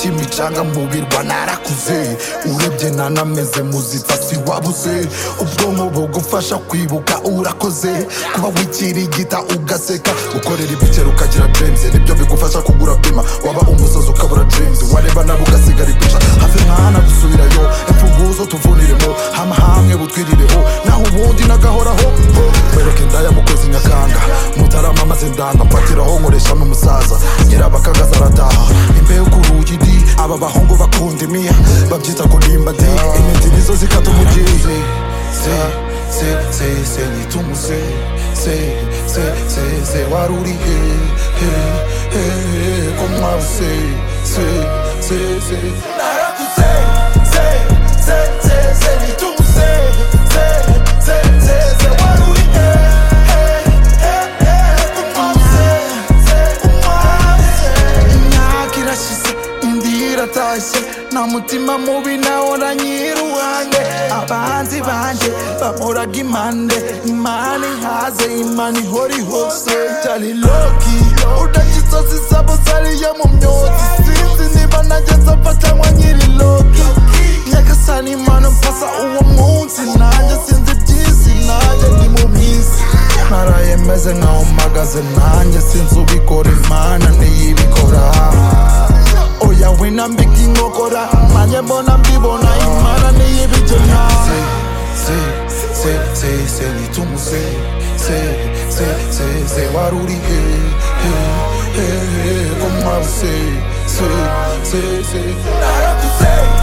imicanga mubirwa narakuze urebye nanameze muzifasi wabuze ubwonko bugufasha kwibuka urakoze kuba wikirigita ugaseka gukorera ibikera ukagira james nibyo bigufasha kugura pima waba umusazi ukabura james wareba nawe ugasigara ikuca hafi mwana gusubirayo imfunguzo tuvuniremo hama hamwe butwirireho naho ubundi nagahoraho ho mwereke indaya mukozi nyakanga mutarama maze ndanga mfatiraho nkoreshamo umusaza nyirabakagaza arataha imbeho ku rugi di aba bahungu bakunda imiya babyita kurimba di intiti nizo zikata umugizi se se se se nyita umuse se se se se wari uri he he he he ko mwabuse se se se narakuze se se se se nyita umuse se se se se wari uri he he he he ko mwabuse se ko mwabuse imyaka irashize indi iratashye nta mutima mubi nawora nyiruhande abanzi banjye bamoraga impande imana inkaze imana ihora ihose cyari loki udashye inzozi zabo zariyo mu myotsi sinzi niba nageze apfa cyangwa nyiri loki nyagasani imana mpasa uwo munsi nanjye sinzi byisi nanjye ni mu minsi naraye meze nkaho mpagaze nanjye sinzi ubikora imana ntiyibikora oya wina mbika inkokora manye mbona mbibona imana niyibigena se se se se nitumuze se se se se wari uri he he he he ko mwabuze se se se narakuze